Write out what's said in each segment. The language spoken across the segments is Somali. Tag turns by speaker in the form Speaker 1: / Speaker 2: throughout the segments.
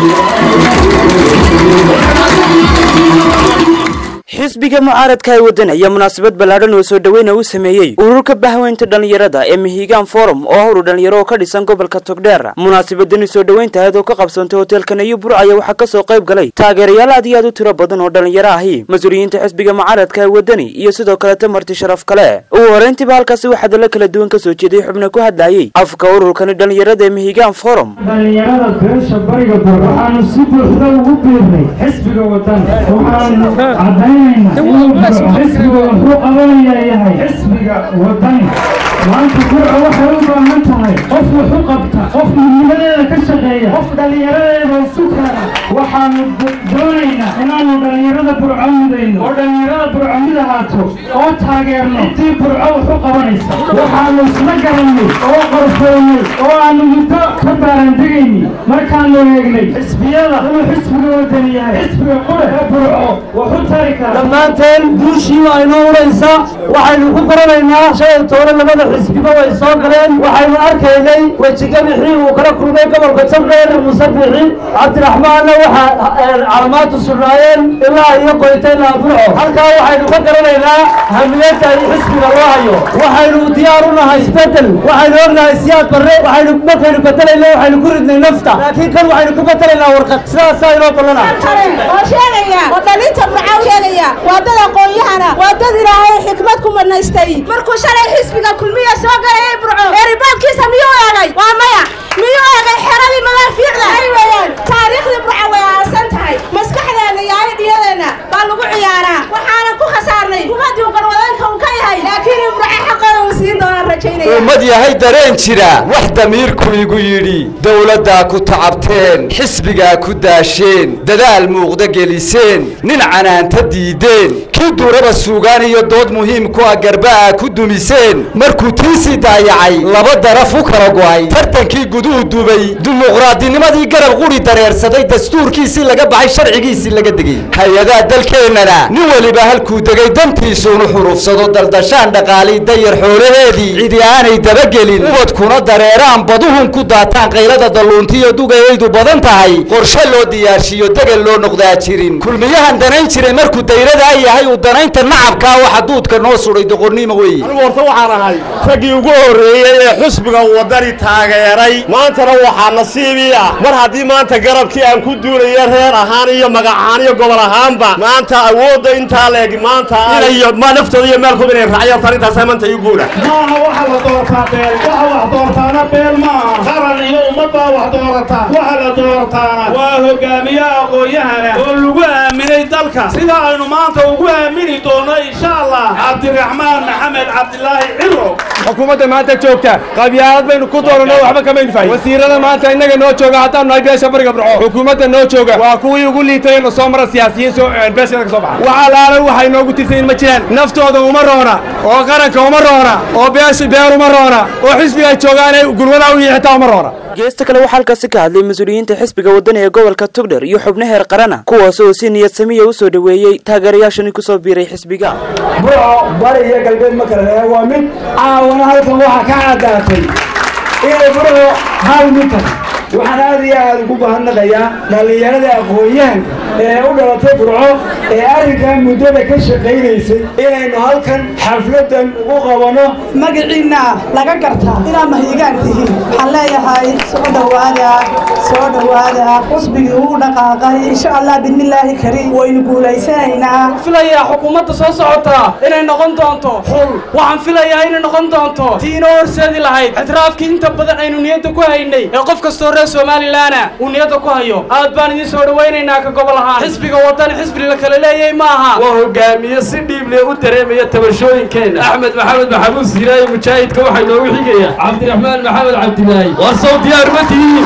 Speaker 1: xisbiga mucaaradka ee waddan ayaa munaasabad ballaadhan oo soo dhoweyna u sameeyey ururka bahweynta dhallinyarada ee mihigaan forum oo howru dhallinyaro oo ka dhisan gobolka togdheer munaasabadani soo dhoweynta ahayd oo ka qabsantay hoteelka nayo bur ayaa waxaa ka soo qayb galay taageerayaal aad iyo aad u tiro badan oo dhallinyaro ahi mas-uuliyiinta xisbiga mucaaradka ee waddani iyo sidoo kaleta marti sharaf kale ugu horrayntiiba halkaasi waxaa dalo kala duwan ka soo jeeday xubno ku hadlayey afka ururkani dhallinyarada ee mihigaan forum
Speaker 2: dhallinyarada beesha bariga bur waxaanu si buuxda ugu biirnay xisbiga wadan waxaanu cadaynaynaa inuu xisbiga wuxuu qabanaya yahay xisbiga wadani maanta burca waxay u baahan tahay qof wax u qabta qof midnimadeeda ka shaqeeya qof dhallinyaradeeda isu keena waxaanu doonaynaa inaanu dhallinyarada burco midayno oo dhallinyarada burco mid ahaato oo taageerno intii burco wax u qabanaysa waxaanu isla garannay oo qorfeynay oo aanu muddo ka baarandegaynay markaanu eegnay xisbiyada inuu xisbiga wadani yahay xisbiga qure ee burco wax u tari kara
Speaker 3: dhammaanteen guushii waa inoo uraysa waxaynu ku qoranaynaa shay toore labada xisbiba way soo galeen waxaynu arkaynay wejigabixii uu kala kulmay gobolka togdheer musabixi cabdiraxmaanna waxaa calamaadu sugnaayeen ilaa iyo qoyta ilaa burco halkaa waxaynu ka garanaynaa hamiyadda iyo xisbiga loo hayo waxaynu diyaar u nahay isbedel waxaynu ognahay siyaad barre waxaynu markaynu bedelayna waxaynu ku ridnay nafta laakiin kan waxaynu ku bedelaynaa warqad sidaasaa inoo ballana
Speaker 4: oo sheegaya oo dhalinta burca sheegaya waa dad aqoon-yahana waa dad ilaahay xikmad ku manaystay markuu shalay xisbiga kulmiya soo galayay burco eeribaadkiisa miyuu eegay waa maya miyuu eegay xeradii madaafiicda ay weeyaan taariikhdii burca way aasan tahay maskaxdeena iyo aydhiyadeena baa lagu ciyaaraa waxaana ku khasaarnay kumadii qarwadanka uu ka yahay laakiin burca xaqooda uu siin doonaan rajaynaya
Speaker 5: ummad yahay dareen jira wax damiirku igu yidhi dowladdaa ku tacabteen xisbigaa ku daasheen dadaal muuqda geliseen nin canaanta diideen kii duuraba suugaan iyo dood muhiim ku ah garba'a ku dumiseen markuu tiisii daayacay laba daraf u kala go'ay tartankii guduhu dubay dimuqraadinimadii garab quri dareersaday dastuurkiisii laga baxay sharcigiisii laga degay hay-adaha dalkeennana nin weliba halkuu degay dantiisuunu xurufsado daldashaan dhaqaalii dayar xoolaheedii cidi aanay dabagelin ubadkuna dareeraan baduhun ku daataan qaylada dalluuntiyo dugayaydu badan tahay qorshe loo diyaarshiyo degel loo noqdaa jirin kulmiyahan danayn jiray markuu dayradaa yahay uu danaynta nacabkaa waxa duudka noo suday doqonnimo weeye
Speaker 6: anigu horta waxaan ahay raggii ugu horreeyey ee xusbiga wadani taageeray maantana waxaa nasiibii ah mar haddii maanta garabkii aan ku duulaya reer ahaan iyo magac ahaan iyo gobol ahaanba maanta awoodda intaa leeg maanta inayo ma naftooda iyo meelkooda inay raacyo tarintaasa maanta ii guula
Speaker 2: maaha waxa la doortaa beel waxa wax doortaana beel maaha qaran iyo ummad baa wax doorataa waxa la doortaana waa hogaamiye aqoon-yahana oo lagu aaminay dalka sida aynu maanta ugu aamini doono insha allah cabdiraxmaan maxamed cabdilaahi ciro
Speaker 7: xukuumadda maanta joogta qabyaalad baynu ku dooranno waxba kamaynu fahay wasiirada maanta innaga noo jooga haddaan nahay beesha bariga burco xukuumadda noo jooga waa kuwii ugu liitay inuu soo mara siyaasiyiin soo beeshada ka soo baxa waxa laala waxay noogu tirsayin ma jiraan naftooda uma roona oo qaranka uma roona oo beesha beer uma roona oo xisbiga joogaanay gulwada u yihi xitaa uma roona
Speaker 1: geesta kale waxaa halkaasi ka hadlay mas-uuliyiinta xisbiga waddani ee gobolka togdher iyo xubno heer qarana kuwaas oo si niyad samiya u soo dhoweeyey taageerayaashani ku soo biiray xisbiga
Speaker 3: burco bari iyo galbeed ma kala leeyahay waa mid caawana halkan waxaa ka caddaatay inay burco hal mid tahay waxaan aad iyo aad ugu mahadnaqayaa dhallinyarada aqoon-yahanka ee u dhalatay burco ee arrinkan muddada ka shaqaynaysay inaynu halkan xafladan ugu qabanno
Speaker 4: magaciinna laga gartaa inaad mahiigaan tihiin waxaan leeyahay soo dhowaada soo dhowaada xusbigii uu dhaqaaqay insha allah bidnillaahi kariim waynu guulaysanaynaa
Speaker 3: filayaa xukuumadda soo socotaa inay noqon doonto xul waxaan filayaa inay noqon doonto tii inoo horseedi lahayd ictiraafkii inta badan aynu niyadda ku haynay ee qof kastoo reer somalilaana uu niyadda ku hayo aad baan idiin soo dhowaynaynaa ka gobol ahaan xisbiga wadani xisbi la kala leeyahay ma aha
Speaker 7: waa hogaamiye si dhiible u dareemaya tabashooyinkeena axmed maxamed maxamuud siiraaye mujaahidka waxaa noogu xigaya cabdiraxmaan maxamed cabdilaahi waa sow diyaar ma tihiin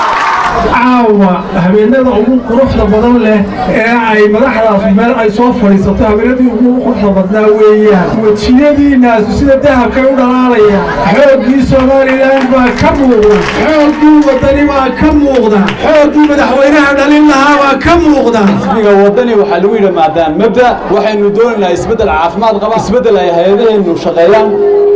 Speaker 2: caawa habeenada ugu quruxda badan leh ee ay madaxdaas meel ay soo fadhiisato habeenadii ugu quruxda badnaa weeyaan wejiyadiinaasu sida dahabkay u dhalaalayaan xooggii somalilan baa ka muuqda xooggii wadani baa ka muuqda xooggii madaxweynaha dhalin lahaa baa ka muuqda
Speaker 8: xisbiga wadani waxaa lagu yidhi maadaam mabda waxaynu doonaynaa isbeddel caafimaad qaba isbeddel ay hay-adaheennu shaqeeyaan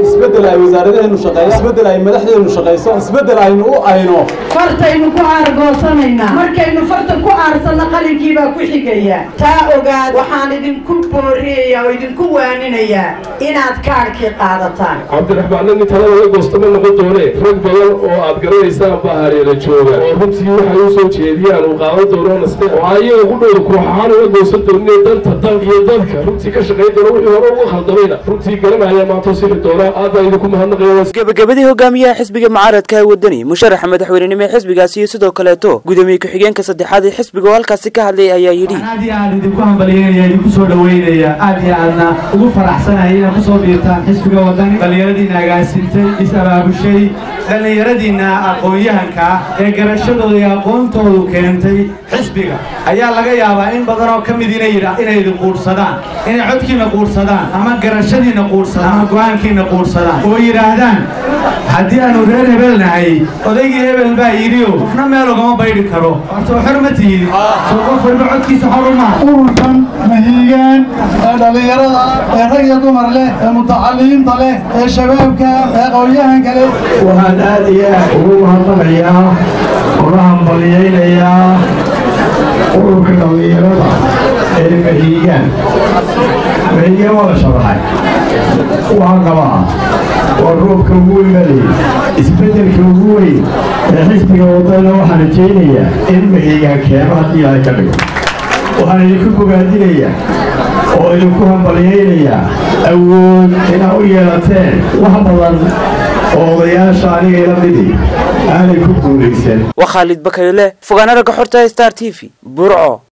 Speaker 8: isbeddel ay wasaaradaheenu shaqeeyaan isbeddel ay madaxdeenu shaqayso isbeddel aynu u ayno
Speaker 9: fartaynu ku aargoosanaynaa markaynu farta ku aarsanno qalinkii baa ku xigaya taa ogaad waxaan idinku booriyayaa oo idinku waaninayaa inaad kaadhkii qaadataan
Speaker 10: cabdiraxmaan nin talada la goostama noqon doone rag badan oo aad garanaysaan baa hareera jooga oo runtii waxay u soo jeediyaan uu qaadan doono naste oo ayaga ku dhow koox ahaan uga goosan doonin danta dalka iyo dadka runtii ka shaqayn doona wixii hore uga khaldamayna runtii garanaya maanta sixi doona aad baa idinku mahadnaqaya
Speaker 1: gebagabadii hogaamiyaha xisbiga mucaaradka ee wadani musharaxa madaxweynenimo ee xisbigaasi iyo sidoo kaleeto gudoomiye ku-xigeenka saddexaad ee xisbiga oo halkaasi ka hadlay ayaa yidhi
Speaker 3: aad iyo aad idinku hambalyeynaya idinku soo dhaweynaya aad iyo aadna ugu faraxsanaya inaad kusoo biirtaan xisbiga wadani dhallinyaradiina agaasintay is-abaabushay dhallinyaradiina aqoon-yahanka ee garashadooda iyo aqoontoodu keentay xisbiga ayaa laga yaabaa in badan oo ka mid inay inay idin quudhsadaan inay codkiina quudhsadaan ama garashadiina quudhsadaan ama go-aankiina quudhsadaan oo yidhaahdaan haddii aanu reer hebel nahay odaygii hebel baa yidhiyo qofna meel ugama baydhi karo horta xor ma tihin soo qof walba codkiisa xor u maha
Speaker 11: ururkan mahiigaan ee dhallinyarada ee rag iyo dumar leh ee mutacalimiinta leh ee shabaabka ee aqoon-yahanka leh
Speaker 2: waxaan aad iyo aad ugu mahadnaqayaa una hambalyaynayaa ururka dhallinyarada ee mahiigaan mahiigaan waa la shabaxay waxaan qabaa waa roobka ugu weynaley isbeddelka ugu weyn ee xisbiga wadana waxaan rajaynayaa in mahiigaan keeno haddii ilaahay ka dhigo waxaan idinku bogaadinayaa oo idinku hambalyaynayaa awood inaad u yeelateen wax badan oo odayaasha aniga ila midii aanay ku guulaysan
Speaker 1: waa khaalid bakayle fogaana ragga xorta star t v burco